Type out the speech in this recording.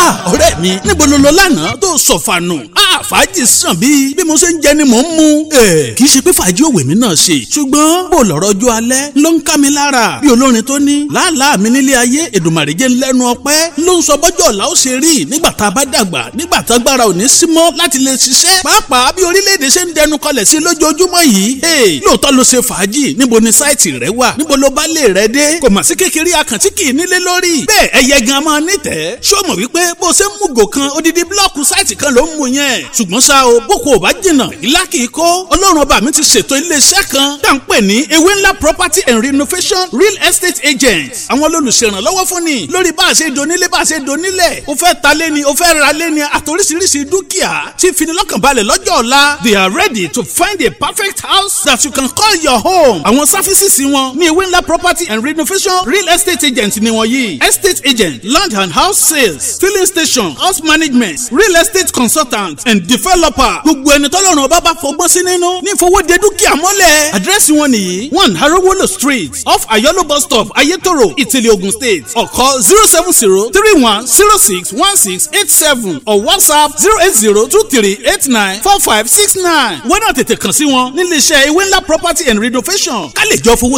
ah ọ̀rẹ́ mi níbo ló lọ lánàá tó sọ̀fànù ah fàájì sàn bíi bí mo ṣe ń jẹ ni mò ń mu. ẹ kì í ṣe pé fàájì òwe mi náà ṣe ṣùgbọ́n bó lọ́rọ̀ ọjọ́ alẹ́ ló ń ká mi lára bí olórin tó ní làálàá mi nílé ayé èdùmàrè jẹ́ lẹ́nu ọpẹ́ ló ń sọ bọ́jọ́ ọ̀la ó ṣe rí nígbà tá a bá dàgbà nígbà tá agbára ò ní sí mọ́ láti lè ṣiṣẹ́ pàápàá bí orílẹ̀-èdè ṣe ń dẹnu kọlẹ̀ sí lójoojúmọ́ yìí lóòótọ́ ló ṣe fàájì níbo ni sáìtì rẹ wà níbo ló bá lè rẹ dé kò mà sí kékeré àkàntí kì í nílé lórí bẹ́ẹ̀ ẹyẹ gan máa nítẹ̀ẹ́ ṣó mọ̀ wípé bó ṣe ń mú gò kan odidi blọ́ọ̀kù sáìtì kan ló ń mú yẹn ṣùgbọ́n ṣá o boko ò bá jìnnà ìlà kì í kó ọlọ́run ọba mi ti ṣètò iléeṣẹ́ kan tá à ń pè ní ewé ńlá property and renovation real estate agents àwọn olùṣèrànlọ́wọ́ fún ni lórí bá a ṣe donílé bá a ṣe donílẹ̀ o fẹ́ ta lé ni o fẹ́ ra lé ni àtòríṣiríṣi dúkìá tí finilọ́kànbalẹ̀ lọ́jọ́ ọ̀la they are ready to find a perfect house that you can call your home àwọn sáfísìsì wọn ní ewé ńlá property and renovation real estate agent ni wọ́n yìí estate agent land and house sales filling station house management real estate consultant and developer gbogbo ẹni tọ́lọ́run ọba bá fọgbọ́n sí nínú ní ìfowóde dúkìá mọ́lẹ̀ àdírẹ́sì wọn nìyí one harowolo street off ayolo bus stop ayetoro ìtìlẹ̀ ogun state ọ̀kọ́ zero seven zero three one zero six one six eight seven or whatsapp zero eight zero two three eight nine four five six nine wọ́n náà tètè kàn sí wọn nílé iṣẹ́ ewé ńlá property and renovation ká lè jọ fowó